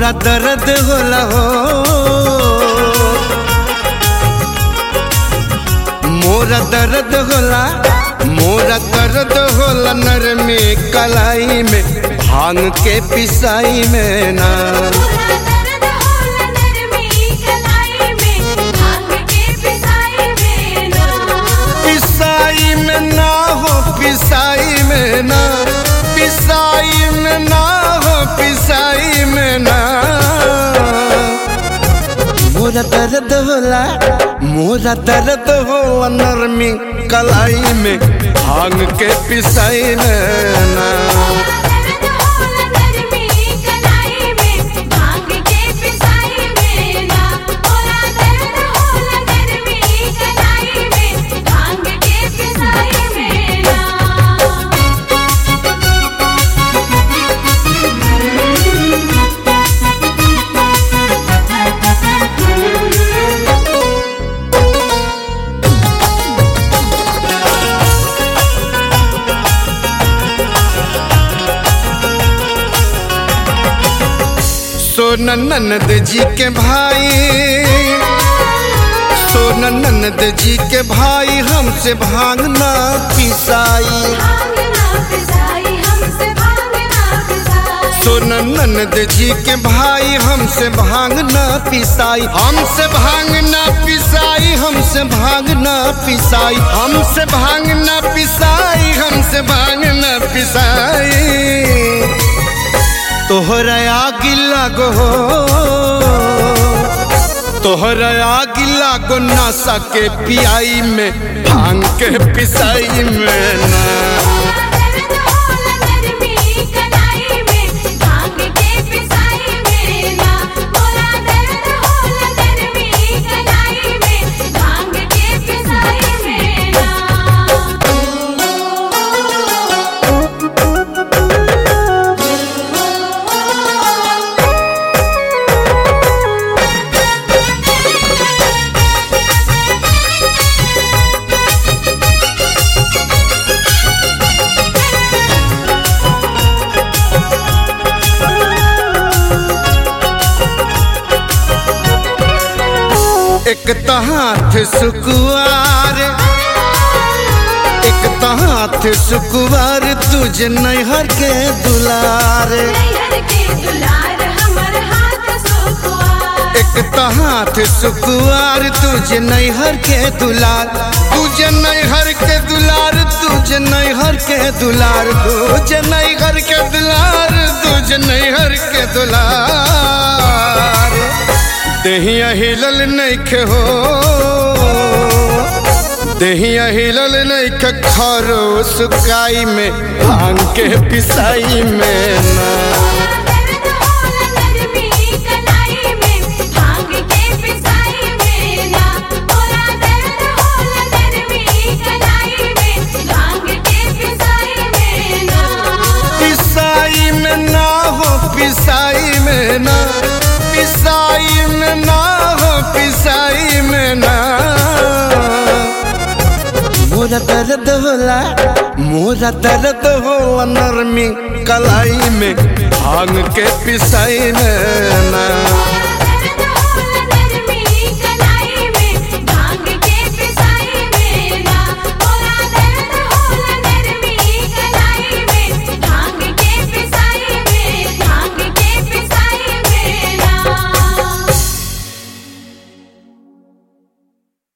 मोरा दर्द होला हो मोरा दर्द होला मोरा दर्द होला नरमी कलाई में भांग के पिसाई में ना पूरा दर्द होला नरमी कलाई में भांग के पिसाई में ना पिसाई में ना हो पिसाई में ना पिसाई में ना हो पिसाई में ना मोरा दर्द होला मोरा दर्द हो नरमी कलाई में भांग के पिसाई में ना दर्द होला नरमी कलाई में भांग के पिसाई में ना पूरा दर्द होला नरमी कलाई में भांग के पिसाई में ना सोन ननद जी के भाई सोन ननद जी के भाई हमसे भांगना पिसाई भांगना पिसाई हमसे भांगना पिसाई सोन ननद जी के भाई हमसे भांगना पिसाई हमसे भांगना पिसाई हमसे भांगना पिसाई हमसे भांगना पिसाई हमसे भांगना पिसाई तोहरा आग लागो हो तोहरा आग लागो नशा के पियाई में भांग के पिसाई में ना दर्द होला नरमी कलाई में भांग के पिसाई में ना पूरा दर्द होला नरमी कलाई में भांग के पिसाई में ना एक तो हाथ सुकुआर एक तो हाथ सुकुआर तुझे नैहर के दुलार नैहर के दुलार हमर हाथ सुकुआर एक तो हाथ सुकुआर तुझे नैहर के दुलार तुझे नैहर के दुलार तुझे नैहर के दुलार तुझे नैहर के दुलार तुझे नैहर के दुलार देहिया हिलल नैखे हो देहिया हिलल नैखे खरो सुकाई में भांग के पिसाई में ना दर्द होला नरमी कलाई में भांग के पिसाई में ना पूरा दर्द होला नरमी कलाई में भांग के पिसाई में ना पिसाई में ना हो पिसाई में ना पिसाई में ना हो पिसाई में ना मोरा दर्द होला मोरा दर्द हो नरमी कलाई में भांग के पिसाई में ना